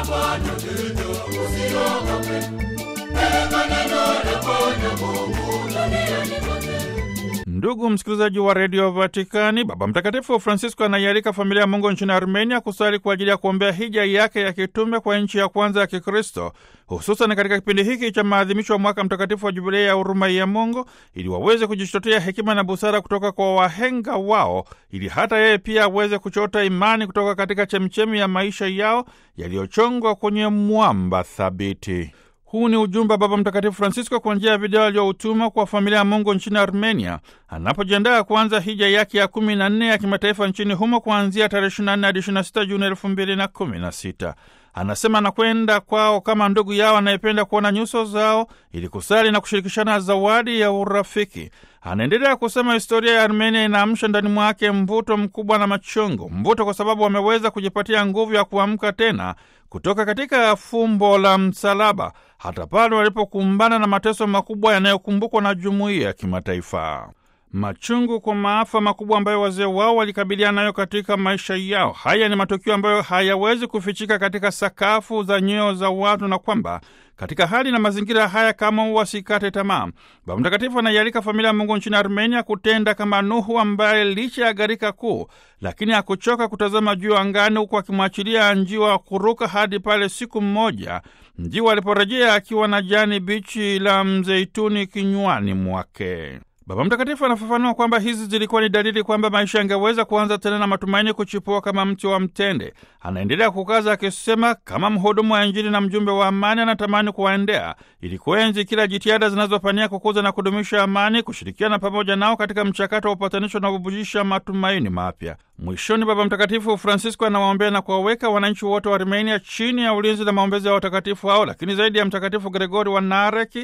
Bwana neno, usiogope. Peleka neno la Bwana Mungu duniani kote. Ndugu msikilizaji wa redio Vatikani, Baba Mtakatifu Francisco anaialika familia ya Mungu nchini Armenia kusali kwa ajili ya kuombea hija yake ya kitume kwa nchi ya kwanza ya Kikristo, hususan katika kipindi hiki cha maadhimisho ya mwaka mtakatifu wa Jubilei ya huruma ya Mungu, ili waweze kujichotea hekima na busara kutoka kwa wahenga wao, ili hata yeye pia aweze kuchota imani kutoka katika chemchemi ya maisha yao yaliyochongwa kwenye mwamba thabiti. Huu ni ujumbe wa Baba Mtakatifu Francisco kwa njia ya video aliyoutuma kwa familia ya Mungu nchini Armenia anapojiandaa kuanza hija yake ya kumi na nne ya kimataifa nchini humo kuanzia tarehe 24 hadi 26 Juni elfu mbili na kumi na sita. Anasema anakwenda kwao kama ndugu yao anayependa kuona nyuso zao ili kusali na kushirikishana zawadi ya urafiki. Anaendelea kusema historia ya Armenia inaamsha ndani mwake mvuto mkubwa na machungu. Mvuto kwa sababu wameweza kujipatia nguvu ya kuamka tena kutoka katika fumbo la msalaba, hata pale walipokumbana na mateso makubwa yanayokumbukwa na jumuiya ya kimataifa. Machungu kwa maafa makubwa ambayo wazee wao walikabiliana nayo katika maisha yao. Haya ni matukio ambayo hayawezi kufichika katika sakafu za nyoyo za watu, na kwamba katika hali na mazingira haya kama wasikate tamaa. Baba Mtakatifu anaialika familia ya Mungu nchini Armenia kutenda kama Nuhu ambaye licha ya gharika kuu, lakini hakuchoka kutazama juu angani, huku akimwachilia njiwa wa kuruka hadi pale siku mmoja njiwa aliporejea akiwa na jani bichi la mzeituni kinywani mwake. Baba Mtakatifu anafafanua kwamba hizi zilikuwa ni dalili kwamba maisha yangeweza kuanza tena na matumaini kuchipua kama mti wa mtende. Anaendelea kukaza akisema, kama mhudumu wa Injili na mjumbe wa amani, anatamani kuwaendea ili kuenzi kila jitihada zinazopania kukuza na kudumisha amani, kushirikiana pamoja nao katika mchakato wa upatanisho na kubujisha matumaini mapya. Mwishoni, Baba Mtakatifu Francisco anawaombea na kuwaweka wananchi wote wa Armenia chini ya ulinzi na maombezi ya watakatifu hao, lakini zaidi ya Mtakatifu Gregori wa Nareki,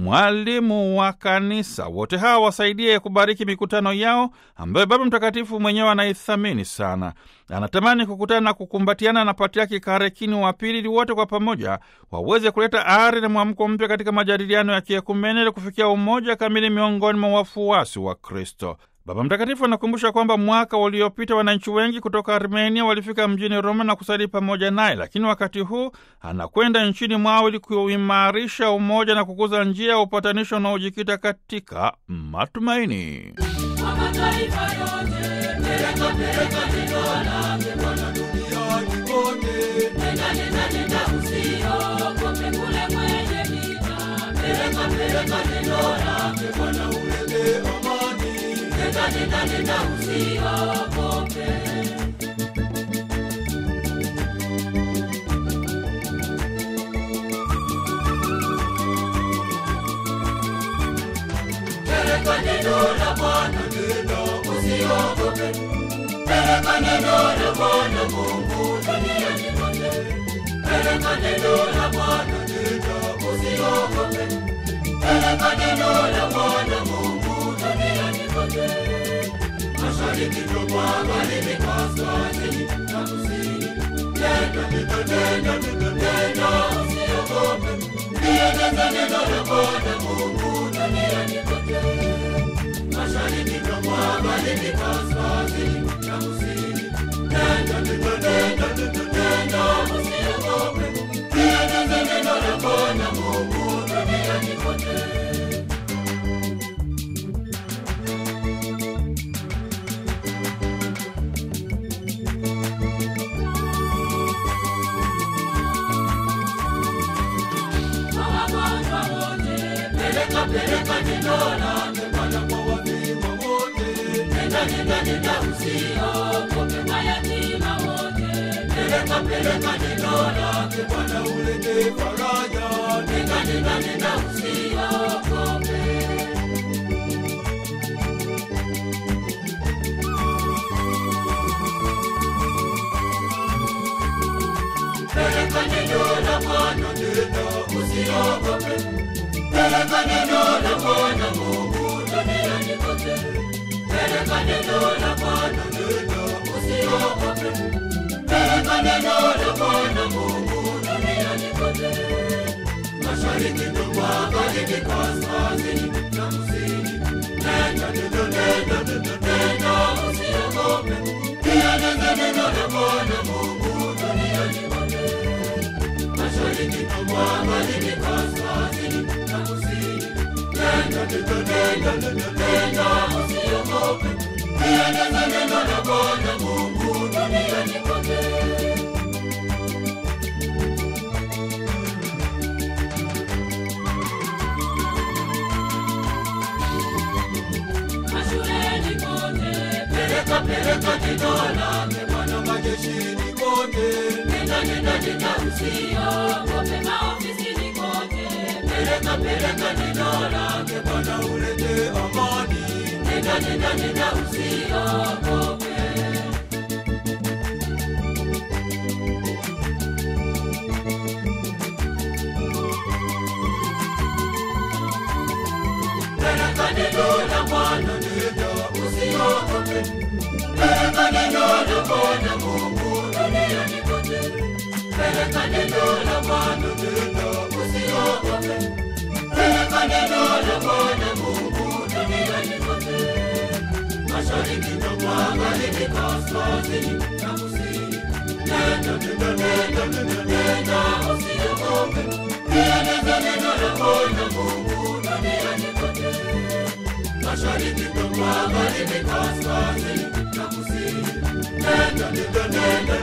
mwalimu wa Kanisa. Wote hawa wasaidie kubariki mikutano yao ambayo Baba Mtakatifu mwenyewe anaithamini sana. Anatamani kukutana na kukumbatiana na Patriaki Karekini wa Pili, ili wote kwa pamoja waweze kuleta ari na mwamko mpya katika majadiliano ya kiekumene ili kufikia umoja kamili miongoni mwa wafuasi wa Kristo. Baba Mtakatifu anakumbusha kwamba mwaka uliopita wananchi wengi kutoka Armenia walifika mjini Roma na kusali pamoja naye, lakini wakati huu anakwenda nchini mwao ili kuimarisha umoja na kukuza njia ya upatanisho unaojikita katika matumaini. Kwa mataifa yote, peleka peleka neno lake Bwana duniani kote. Nenda nenda nenda, usiogope kule kwenye vita. Peleka peleka neno lake Bwana, ulete amani. Nenda nenda nenda, usiogope. Peleka neno la Bwana, nenda usiogope. Peleka neno la Bwana Mungu duniani kote. Peleka neno la Bwana, nenda usiogope. Peleka neno la Bwana Mungu duniani kote. Mashariki na magharibi, kaskazini na kusini. Nenda nenda nenda nenda nenda, usiogope. Lieneza neno la Bwana Mungu duniani kote. Mashariki na magharibi, kaskazini na kusini. Nenda nenda nenda nenda nenda, usiogope. Lieneza neno la Bwana Mungu duniani kote. Kwa wagonjwa wote, peleka peleka neno lake Bwana kwa wafiwa wote. Nenda nenda nenda, usiogope mayatima wote. Peleka peleka neno lake Bwana, ulete faraja. Nenda nenda nenda, usiogope. Peleka neno la Bwana, nenda usiogope. Peleka neno la Bwana Mungu duniani kote. Peleka neno la Bwana, nenda usiogope. Peleka neno la Bwana Mungu duniani kote. Mashariki na magharibi, kaskazini na kusini. Nenda nenda nenda nenda nenda, usiogope. Lieneza neno la Bwana Mungu duniani kote. magharibi, kaskazini na kusini. Nenda, nenda, nenda, nenda, nenda, usiogope. Lieneze neno la Bwana Mungu duniani kote. Mashuleni kote, peleka peleka neno lake Bwana majeshini kote. Nenda nenda nenda usiogope maofisini kote. Peleka peleka neno lake Bwana ulete amani. Nenda nenda nenda usiogope. Peleka neno la Bwana nenda usiogope. Peleka neno la Bwana Mungu duniani kote. Peleka neno la Bwana nenda usiogope. Peleka neno la Bwana Mungu duniani kote. Mashariki na magharibi, kaskazini na kusini. Nenda, nenda, nenda, nenda, nenda, usiogope. Lieneze neno la Bwana Mungu duniani kote. Mashariki na magharibi, kaskazini na kusini. Nenda, nenda, nenda,